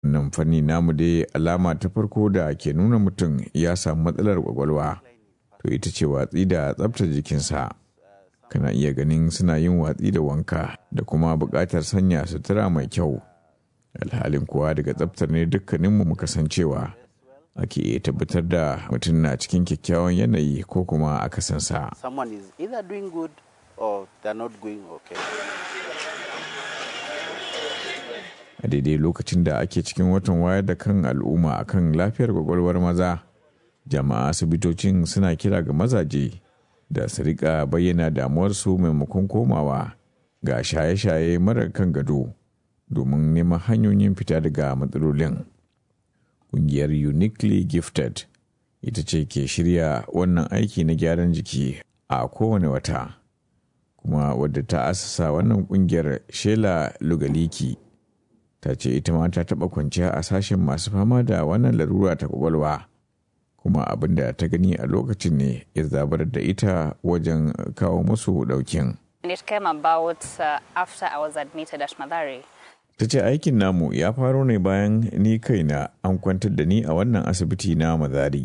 Wannan fanni namu dai alama ta farko da ke nuna mutum ya samu matsalar kwakwalwa, to ita ce watsi da tsabtar jikinsa. Kana iya ganin suna yin watsi da wanka da kuma buƙatar sanya sutura mai kyau. Alhalin kuwa daga tsabtar ne dukkaninmu muka san cewa ake iya tabbatar da mutum na cikin kyakkyawan yanayi ko kuma akasinsa. Someone is either doing good or they're not going okay. a daidai lokacin da ake cikin watan wayar da kan al'umma akan lafiyar kwakwalwar maza jama'a asibitocin suna kira ga mazaje da su rika bayyana damuwarsu maimakon komawa ga shaye-shaye marar kan gado domin neman hanyoyin fita daga matsalolin ƙungiyar uniquely gifted ita ce ke shirya wannan aiki na gyaran jiki a kowane wata kuma wadda ta asasa wannan ƙungiyar shela lugaliki ta ce ita ma ta taɓa kwanciya a sashen masu fama da wannan larura ta kwakwalwa kuma abin da ta gani a lokacin ne ya zabar da ita wajen kawo musu ɗaukin. And it came about uh, after I was admitted at Madari. ta ce aikin namu ya faro ne bayan ni kaina an kwantar da ni a wannan asibiti na mazari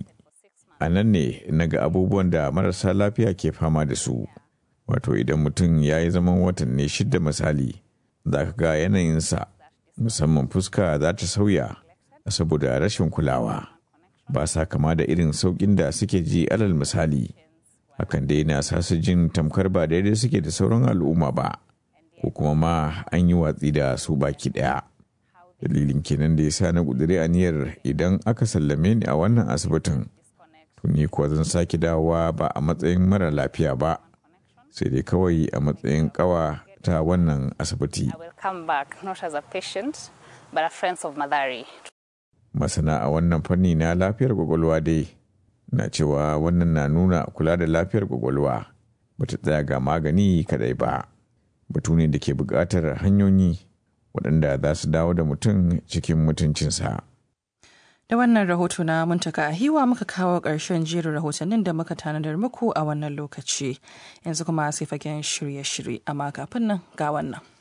a nan ne na ga abubuwan da marasa lafiya ke fama da su wato idan mutum ya yi zaman watanni shida misali za ka ga yanayinsa musamman fuska za ta sauya saboda rashin kulawa ba sa kama da irin sauƙin da suke ji alal misali hakan dai na sa su jin tamkar ba daidai suke da sauran al'umma ba ko kuma ma an yi watsi da su baki ɗaya dalilin kenan da ya sa na ƙudiri aniyar idan aka sallame ni a wannan asibitin to ni kuwa zan sake dawowa ba a matsayin mara lafiya ba sai dai kawai a matsayin ƙawa ta wannan asibiti I will come back not as a patient, but a friend of Madari. masana a wannan fanni na lafiyar kwakwalwa dai na cewa wannan na nuna kula da lafiyar kwakwalwa bata tsaya ga magani kadai ba batu ne da ke buƙatar hanyoyi waɗanda za su dawo da mutum cikin mutuncinsa Da wannan rahoto na muntaka a hiwa muka kawo ƙarshen jerin rahotannin da muka tanadar muku a wannan lokaci. Yanzu kuma sai fagen shirye-shirye amma kafin nan ga wannan.